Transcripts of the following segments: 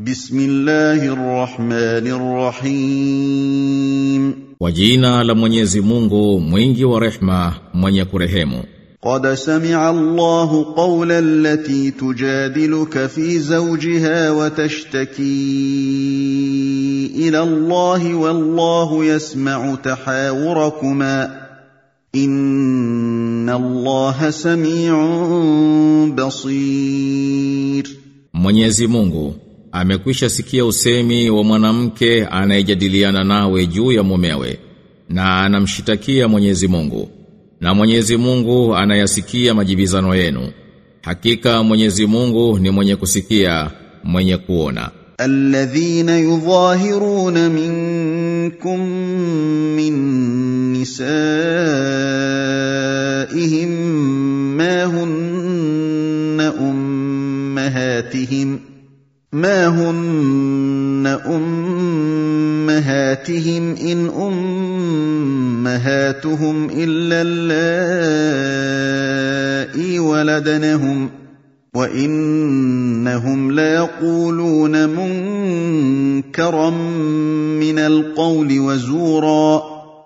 بسم الله الرحمن الرحيم Kwa jina la Mwenyezi Mungu mwingi wa rehma mwenye kurehemu قد سمع الله قول التي تجادلك في زوجها وتشتكي الى الله والله يسمع تحاوركما ان الله سميع بصير Mwenyezi Mungu amekwisha sikia usemi wa mwanamke anayejadiliana nawe juu ya mumewe na anamshitakia Mwenyezi Mungu na Mwenyezi Mungu anayasikia majibizano yenu hakika Mwenyezi Mungu ni mwenye kusikia mwenye kuona الذين يظاهرون منكم من نسائهم ما هن امهاتهم ما هن امهاتهم ان امهاتهم الا اللائي ولدنهم وانهم ليقولون منكرا من القول وزورا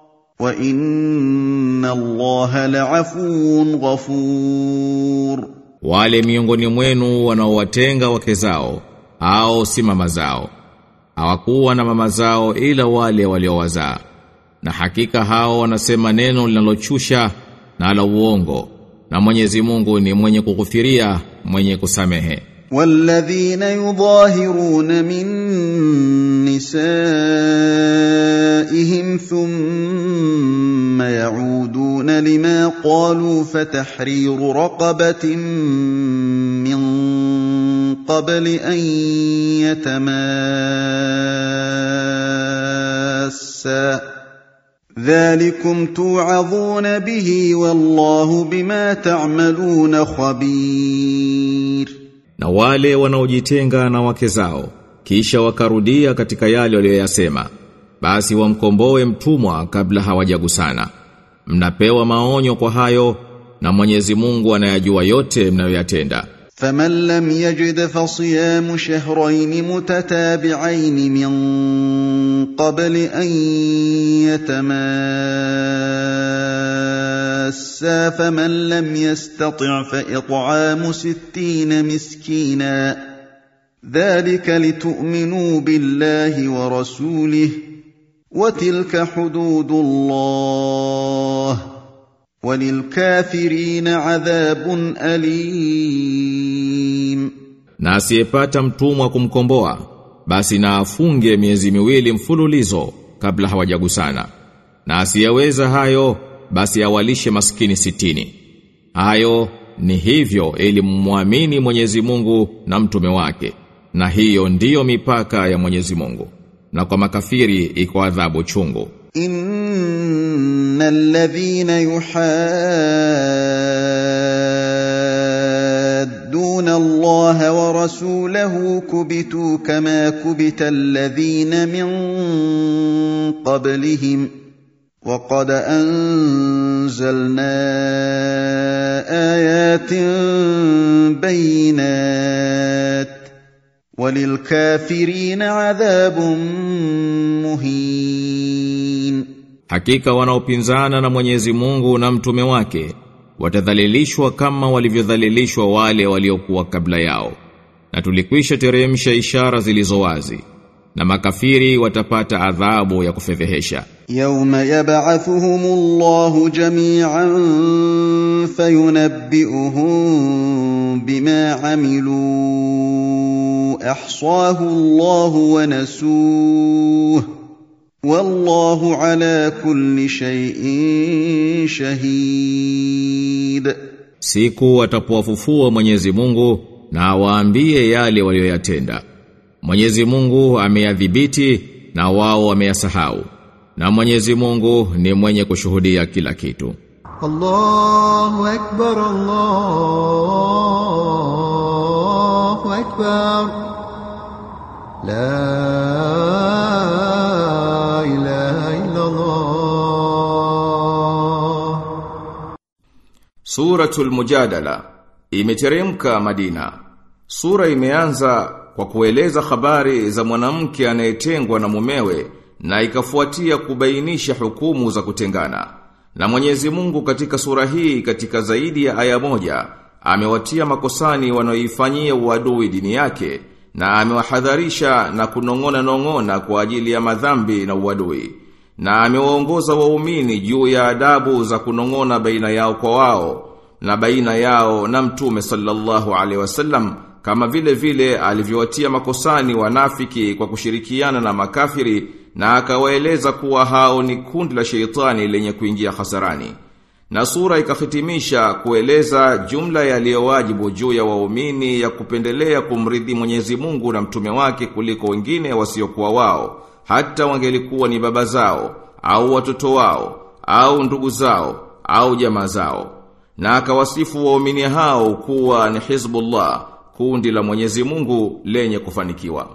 وان الله لعفو غفور wale miongoni mwenu wanaowatenga wake zao au si mama zao hawakuwa na mama zao ila wale waliowazaa na hakika hao wanasema neno linalochusha na la uongo na Mwenyezi Mungu ni mwenye kughufiria mwenye kusamehe والذين يظاهرون من نسائهم ثم يعودون لما قالوا فتحرير رقبة من قبل أن يتماسا ذلكم توعظون به والله بما تعملون خبير na wale wanaojitenga na wake zao kisha wakarudia katika yale walioyasema basi wamkomboe mtumwa kabla hawajagusana mnapewa maonyo kwa hayo na Mwenyezi Mungu anayajua yote mnayoyatenda فمن لم يجد فصيام شهرين متتابعين من قبل ان يتماسا فمن لم يستطع فاطعام ستين مسكينا ذلك لتؤمنوا بالله ورسوله وتلك حدود الله وللكافرين عذاب أليم na asiyepata mtumwa kumkomboa basi na afunge miezi miwili mfululizo kabla hawajagusana na asiyeweza hayo basi awalishe maskini sitini hayo ni hivyo ili mmwamini Mwenyezi Mungu na mtume wake na hiyo ndiyo mipaka ya Mwenyezi Mungu na kwa makafiri iko adhabu chungu إن الذين يحادون الله ورسوله كبتوا كما كبت الذين من قبلهم وقد أنزلنا آيات بينات وللكافرين عذاب مهين Hakika wanaopinzana na Mwenyezi Mungu na mtume wake watadhalilishwa kama walivyodhalilishwa wale waliokuwa kabla yao. Na tulikwisha teremsha ishara zilizo wazi. Na makafiri watapata adhabu ya kufedhehesha. يوم يبعثهم الله جميعا فينبئهم بما عملوا احصاه الله ونسوه والله على كل شيء شهيد Siku watapowafufua Mwenyezi Mungu na awaambie yale walioyatenda. Mwenyezi Mungu ameyadhibiti na wao wameyasahau. Na Mwenyezi Mungu ni mwenye kushuhudia kila kitu. الله أكبر الله أكبر لا إله إلا الله Suratul Mujadala imeteremka Madina. Sura imeanza kwa kueleza habari za mwanamke anayetengwa na mumewe na ikafuatia kubainisha hukumu za kutengana. Na Mwenyezi Mungu katika sura hii katika zaidi ya aya moja amewatia makosani wanaoifanyia uadui dini yake na amewahadharisha na kunong'ona nong'ona kwa ajili ya madhambi na uadui na amewaongoza waumini juu ya adabu za kunong'ona baina yao kwa wao na baina yao na mtume sallallahu alaihi wasallam kama vile vile alivyowatia makosani wanafiki kwa kushirikiana na makafiri na akawaeleza kuwa hao ni kundi la sheitani lenye kuingia hasarani. Na sura ikahitimisha kueleza jumla yaliyowajibu juu ya waumini ya kupendelea kumridhi Mwenyezi Mungu na mtume wake kuliko wengine wasiokuwa wao, hata wangelikuwa ni baba zao au watoto wao au ndugu zao au jamaa zao. Na akawasifu waumini hao kuwa ni Hizbullah, kundi la Mwenyezi Mungu lenye kufanikiwa.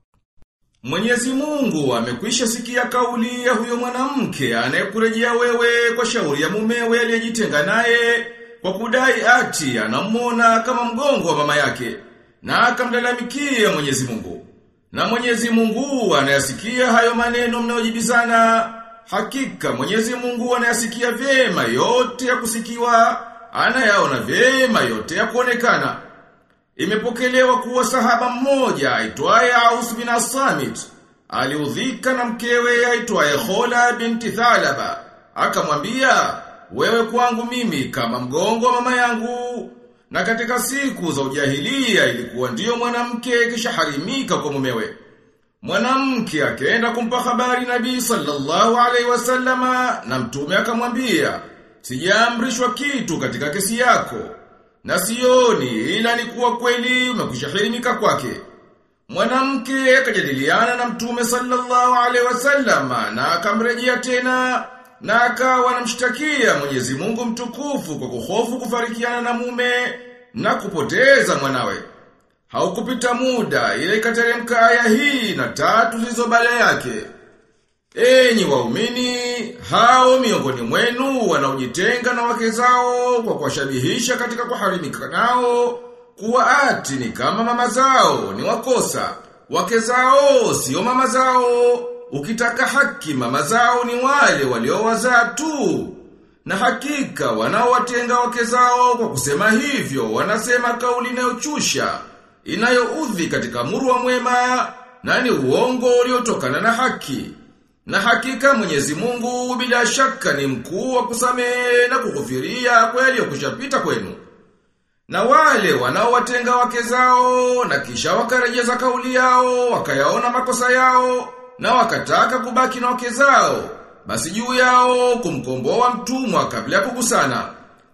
Mwenyezi Mungu amekwisha sikia kauli ya huyo mwanamke anayekurejea wewe kwa shauri ya mumewe aliyejitenga naye kwa kudai ati anamwona kama mgongo wa mama yake na akamlalamikia Mwenyezi Mungu. Na Mwenyezi Mungu anayasikia hayo maneno mnayojibizana. Hakika Mwenyezi Mungu anayasikia vyema yote ya kusikiwa, anayaona vyema yote ya kuonekana. Imepokelewa kuwa sahaba mmoja aitwaye Aus bin As-Samit aliudhika na mkewe aitwaye Khola binti Thalaba. Akamwambia, "Wewe kwangu mimi kama mgongo wa mama yangu." Na katika siku za ujahilia ilikuwa ndiyo mwanamke kisha harimika kwa mumewe. Mwanamke akaenda kumpa habari Nabii sallallahu alaihi wasallama na mtume akamwambia, "Sijaamrishwa kitu katika kesi yako." Na sioni ila ni kuwa kweli umekwishahirimika kwake. Mwanamke akajadiliana na Mtume sallallahu alaihi wasallam na akamrejea tena na akawa anamshtakia Mwenyezi Mungu mtukufu kwa kuhofu kufarikiana na mume na kupoteza mwanawe. Haukupita muda ile ikateremka aya hii na tatu zilizo baada yake. Enyi waumini, hao miongoni mwenu wanaojitenga na wake zao kwa kuwashabihisha katika kuharimika nao, kuwa ati ni kama mama zao, ni wakosa. Wake zao sio mama zao. Ukitaka haki mama zao ni wale waliowazaa tu. Na hakika wanaowatenga wake zao kwa kusema hivyo, wanasema kauli inayochusha, inayoudhi katika muru wa mwema, na ni uongo uliotokana na haki. Na hakika Mwenyezi Mungu bila shaka ni mkuu wa kusamehe na kughufiria kwa yaliyokushapita kwenu. Na wale wanaowatenga wake zao na kisha wakarejeza kauli yao, wakayaona makosa yao na wakataka kubaki na wake zao, basi juu yao kumkomboa mtumwa kabla ya kugusana.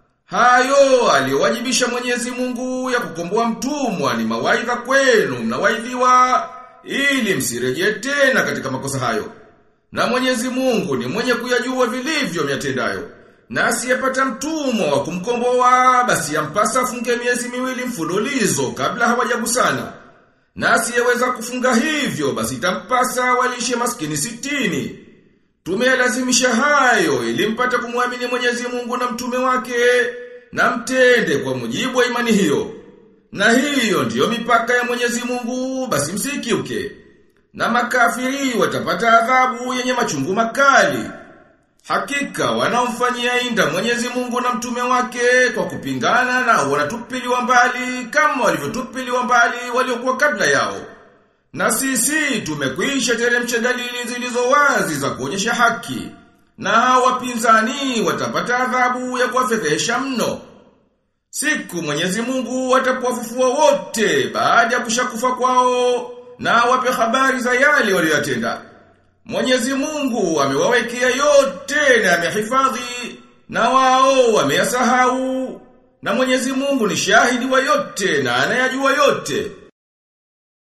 Hayo aliyowajibisha Mwenyezi Mungu ya kukomboa mtumwa ni mawaidha kwenu mnawaidhiwa ili msirejee tena katika makosa hayo. Na mwenyezi mungu ni mwenye kuyajua vilivyo myatendayo. Na asiyepata mtumwa wa kumkomboa basi yampasa afunge miezi miwili mfululizo kabla hawajagusana. Na asiyeweza kufunga hivyo basi itampasa walishe maskini sitini. Tumeyalazimisha hayo ili mpate kumwamini Mwenyezi Mungu na mtume wake na mtende kwa mujibu wa imani hiyo. Na hiyo ndiyo mipaka ya Mwenyezi Mungu basi msikiuke na makafiri watapata adhabu yenye machungu makali. Hakika wanaomfanyia inda Mwenyezi Mungu na mtume wake kwa kupingana na wanatupiliwa mbali kama walivyotupiliwa mbali waliokuwa kabla yao. Na sisi tumekwisha teremsha dalili zilizo wazi za kuonyesha haki. Na hao wapinzani watapata adhabu ya kuwafedhesha mno. Siku Mwenyezi Mungu atapowafufua wote baada ya kushakufa kwao na wape habari za yale waliyotenda. Mwenyezi Mungu amewawekea yote na amehifadhi na wao wameyasahau. Na Mwenyezi Mungu ni shahidi wa yote na anayajua yote.